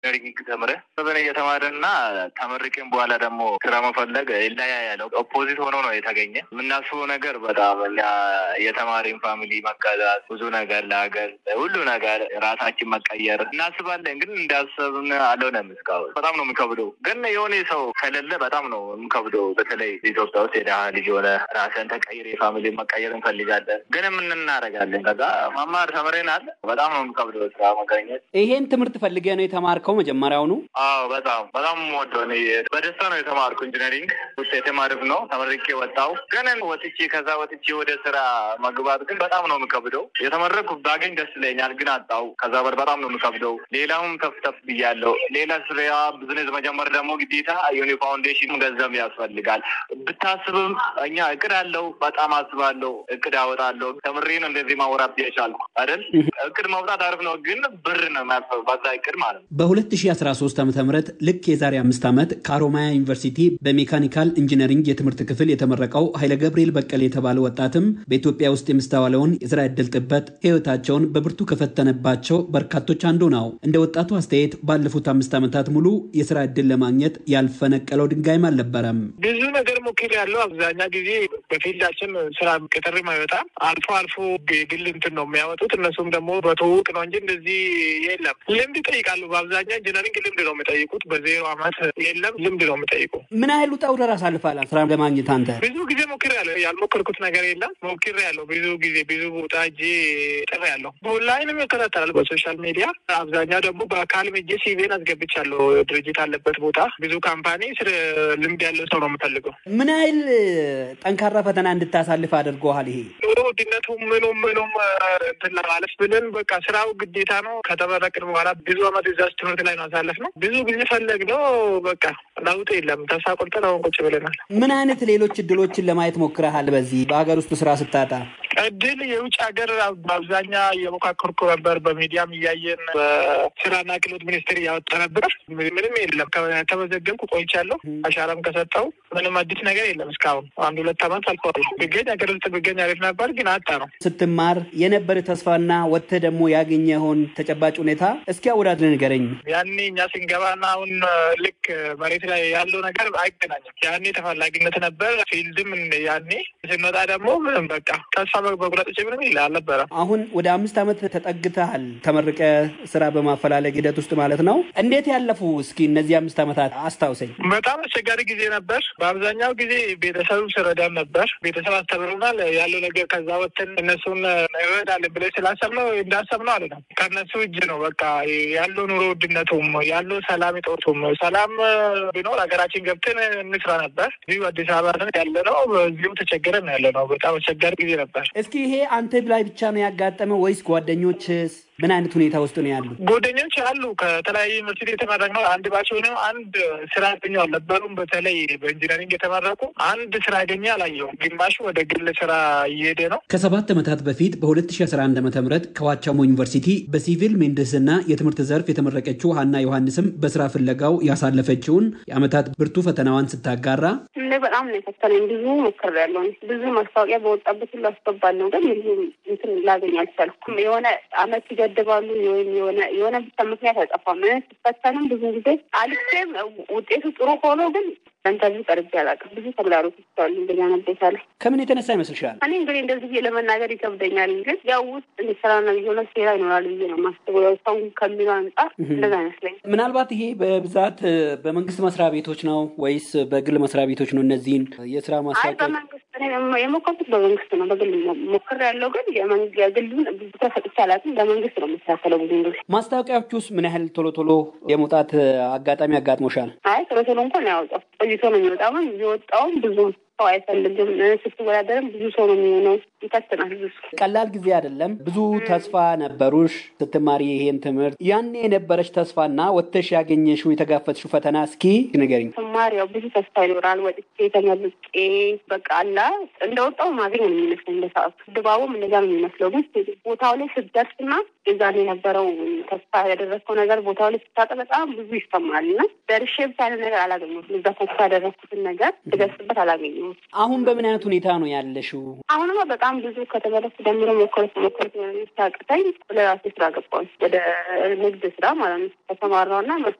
ኢንጂነሪንግ ተምረህ በበነ እየተማረና ተመርቄም በኋላ ደግሞ ስራ መፈለግ ይለያያል። ኦፖዚት ሆኖ ነው የተገኘ። የምናስበው ነገር በጣም እኛ የተማሪን ፋሚሊ መቀዛት፣ ብዙ ነገር ለሀገር ሁሉ ነገር ራሳችን መቀየር እናስባለን። ግን እንዳሰብን አልሆነም እስካሁን። በጣም ነው የሚከብደው። ግን የሆነ ሰው ከሌለ በጣም ነው የሚከብደው። በተለይ ኢትዮጵያ ውስጥ የድሀ ልጅ የሆነ ራስን ተቀይር የፋሚሊ መቀየር እንፈልጋለን። ግን ምን እናደርጋለን? ከዛ መማር ተምረናል። በጣም ነው የሚከብደው ስራ መገኘት። ይሄን ትምህርት ፈልገ ነው የተማርከው መጀመሪያውኑ? አዎ በጣም በጣም ወደው በደስታ ነው የተማርኩ። ኢንጂነሪንግ ውጤቴም አሪፍ ነው። ተመርቄ ወጣው። ግን ወጥቼ ከዛ ወጥቼ ወደ ስራ መግባት ግን በጣም ነው የሚከብደው። የተመረኩ ባገኝ ደስ ይለኛል፣ ግን አጣው። ከዛ በር በጣም ነው የሚከብደው። ሌላውም ተፍተፍ ብያለሁ። ሌላ ስራ ብዝነስ መጀመር ደግሞ ግዴታ ዩኒ ፋውንዴሽን ገንዘብ ያስፈልጋል። ብታስብም እኛ እቅድ አለው። በጣም አስባለሁ። እቅድ አወጣለሁ። ተምሬን እንደዚህ ማውራት የቻልኩ አይደል? እቅድ መውጣት አሪፍ ነው፣ ግን ብር ነው የሚያስፈልግ በዛ እቅድ ማለት ነው። በ2013 ዓ ም ልክ የዛሬ አምስት ዓመት ከአሮማያ ዩኒቨርሲቲ በሜካኒካል ኢንጂነሪንግ የትምህርት ክፍል የተመረቀው ኃይለ ገብርኤል በቀል የተባለ ወጣትም በኢትዮጵያ ውስጥ የሚስተዋለውን የስራ ዕድል ጥበት ህይወታቸውን በብርቱ ከፈተነባቸው በርካቶች አንዱ ነው። እንደ ወጣቱ አስተያየት ባለፉት አምስት ዓመታት ሙሉ የስራ ዕድል ለማግኘት ያልፈነቀለው ድንጋይም አልነበረም። ብዙ ነገር ሞክር ያለው አብዛኛ ጊዜ በፊልዳችን ስራ ቅጥርም አይወጣም። አልፎ አልፎ የግል እንትን ነው የሚያወጡት። እነሱም ደግሞ በትውውቅ ነው እንጂ እንደዚህ የለም። ልምድ ይጠይቃሉ። በአብዛኛው ኢንጂነሪንግ ልምድ ነው የሚጠይቁት። በዜሮ አመት የለም ልምድ ነው የሚጠይቁ። ምን ያህል ውጣ ውረድ አሳልፋል ስራ ለማግኘት አንተ? ብዙ ጊዜ ሞክር ያለው ያልሞከርኩት ነገር የለም። ሞክር ያለው ብዙ ጊዜ ብዙ ቦታ እጄ ጥር ያለው በኦንላይንም ይከታተላል በሶሻል ሚዲያ። አብዛኛው ደግሞ በአካልም እጄ ሲቪን አስገብቻለሁ። ድርጅት አለበት ቦታ ብዙ ካምፓኒ ስለ ልምድ ያለው ሰው ነው የምፈልገው። ምን ያህል ጠንካራ ፈተና እንድታሳልፍ አድርገዋል? ይሄ ኑሮ ውድነቱ ምኑም ምኑም እንትን ለማለት ብለን በቃ ስራው ግዴታ ነው። ከተመረቅን በኋላ ብዙ አመት እዛች ትምህርት ላይ ነው አሳለፍ ነው። ብዙ ጊዜ ፈለግ ነው በቃ ለውጥ የለም። ተስፋ ቆርጠን አሁን ቁጭ ብለናል። ምን አይነት ሌሎች እድሎችን ለማየት ሞክረሃል? በዚህ በሀገር ውስጥ ስራ ስታጣ እድል የውጭ ሀገር በአብዛኛ እየሞካከርኩ ነበር። በሚዲያም እያየን በስራና ክህሎት ሚኒስቴር እያወጣ ነበር። ምንም የለም። ከተመዘገብኩ ቆይቻለሁ። አሻራም ከሰጠው ምንም አዲስ ነገር የለም። እስካሁን አንድ ሁለት አመት አልፏል። ብገኝ ሀገር ውስጥ ብገኝ አሪፍ ነበር፣ ግን አጣ ነው። ስትማር የነበር ተስፋና ወጥተህ ደግሞ ያገኘኸውን ተጨባጭ ሁኔታ እስኪ አወዳድር ንገረኝ። ያኔ እኛ ስንገባና አሁን ልክ መሬት ላይ ያለው ነገር አይገናኝም። ያኔ ተፈላጊነት ነበር፣ ፊልድም ያኔ ስንወጣ ደግሞ ምንም በቃ ተስፋ በጉረጥ ምንም ይል አልነበረም። አሁን ወደ አምስት ዓመት ተጠግተሃል ተመርቀ ስራ በማፈላለግ ሂደት ውስጥ ማለት ነው። እንዴት ያለፉ እስኪ እነዚህ አምስት ዓመታት አስታውሰኝ። በጣም አስቸጋሪ ጊዜ ነበር። በአብዛኛው ጊዜ ቤተሰብ ስረዳን ነበር። ቤተሰብ አስተምሩናል ያለው ነገር ከዛ ወጥተን እነሱን እንረዳለን ብለን ስላሰብነው እንዳሰብነው አለ ነው። ከእነሱ እጅ ነው በቃ ያለው ኑሮ ውድነቱም ያለው ሰላም እጦቱም ሰላም ቢኖር ሀገራችን ገብተን እንስራ ነበር። እዚሁ አዲስ አበባ ያለ ነው። እዚሁ ተቸገረን ያለ ነው። በጣም አስቸጋሪ ጊዜ ነበር። እስኪ ይሄ አንተ ላይ ብቻ ነው ያጋጠመ ወይስ ጓደኞችስ ምን አይነት ሁኔታ ውስጥ ነው ያሉ? ጓደኞች አሉ ከተለያዩ ዩኒቨርሲቲ የተመረቅነው አንድ ባች ሆነው አንድ ስራ ያገኙ አልነበሩም። በተለይ በኢንጂነሪንግ የተመረቁ አንድ ስራ ያገኘ አላየሁም። ግማሹ ወደ ግል ስራ እየሄደ ነው። ከሰባት ዓመታት በፊት በ2011 ዓ ም ከዋቻሞ ዩኒቨርሲቲ በሲቪል ምህንድስና የትምህርት ዘርፍ የተመረቀችው ሀና ዮሐንስም በስራ ፍለጋው ያሳለፈችውን የአመታት ብርቱ ፈተናዋን ስታጋራ እንደ በጣም ነው የፈተነኝ። ብዙ ሞክሬያለሁ። ብዙ ማስታወቂያ በወጣበት ሁሉ አስገባለሁ፣ ግን ብዙ እንትን ላገኝ አልቻልኩም። የሆነ አመት ይገድባሉ ወይም የሆነ የሆነ ብቻ ምክንያት አይጠፋም። ስፈተንም ብዙ ጊዜ አልፌም ውጤቱ ጥሩ ሆኖ ግን ኢንተርቪው ቀርቤ አላውቅም። ብዙ ተግዳሮቶች አሉ። እንደኛ ነቤታ ላይ ከምን የተነሳ ይመስልሻል? እኔ እንግዲህ እንደዚህ ብዬ ለመናገር ይከብደኛል፣ ግን ያው ውስጥ እንዲሰራና የሆነ ሴራ ይኖራል ብዬ ነው የማስበው። ያው ሰው ከሚለው አንጻር እንደዛ አይመስለኝ። ምናልባት ይሄ በብዛት በመንግስት መስሪያ ቤቶች ነው ወይስ በግል መስሪያ ቤቶች ነው? እነዚህን የስራ አይ ማስታወቂያ በመንግስት እኔ የሞከርኩት በመንግስት ነው። በግል ሞክር ያለው ግን የግሉን ብዙ ተሰጥቼ አላውቅም። በመንግስት ነው የምስተካከለው ብዙ ጊዜ። ማስታወቂያዎች ውስጥ ምን ያህል ቶሎ ቶሎ የመውጣት አጋጣሚ አጋጥሞሻል? አይ ቶሎ ቶሎ እንኳን ያወጣው ቆይቶ ነው የሚወጣው። ግን የወጣውም ብዙ ሰው አይፈልግም። ስትወዳደርም ብዙ ሰው ነው የሚሆነው። ይፈትናል ብዙ ቀላል ጊዜ አይደለም። ብዙ ተስፋ ነበሩሽ ስትማሪ ይሄን ትምህርት። ያኔ የነበረች ተስፋና ወጥተሽ ያገኘሽው የተጋፈጥሽው ፈተና እስኪ ንገሪኝ። ስማር ያው ብዙ ተስፋ ይኖራል። ወጥቼ ተመርቄ በቃ አላ እንደወጣው ማገኝ ነው የሚመስለኝ በሰዓቱ። ድባቡም እንደዛ ነው የሚመስለው። ግን ቦታው ላይ ስትደርስና የዛን የነበረው ተስፋ ያደረግከው ነገር ቦታው ላይ ስታጠ በጣም ብዙ ይሰማል እና ደርሼ ብቻ ያለ ነገር አላገኘሁትም። እዛ ተስፋ ያደረግኩትን ነገር ስደርስበት አላገኘሁትም። አሁን በምን አይነት ሁኔታ ነው ያለሽው? አሁንማ በጣም በጣም ብዙ ከተመለሱ ጀምሮ ሞከርኩ ሞከርኩ ሳቅተኝ ወደ ራሴ ስራ ገባሁ። ወደ ንግድ ስራ ማለት ነው ተሰማራሁና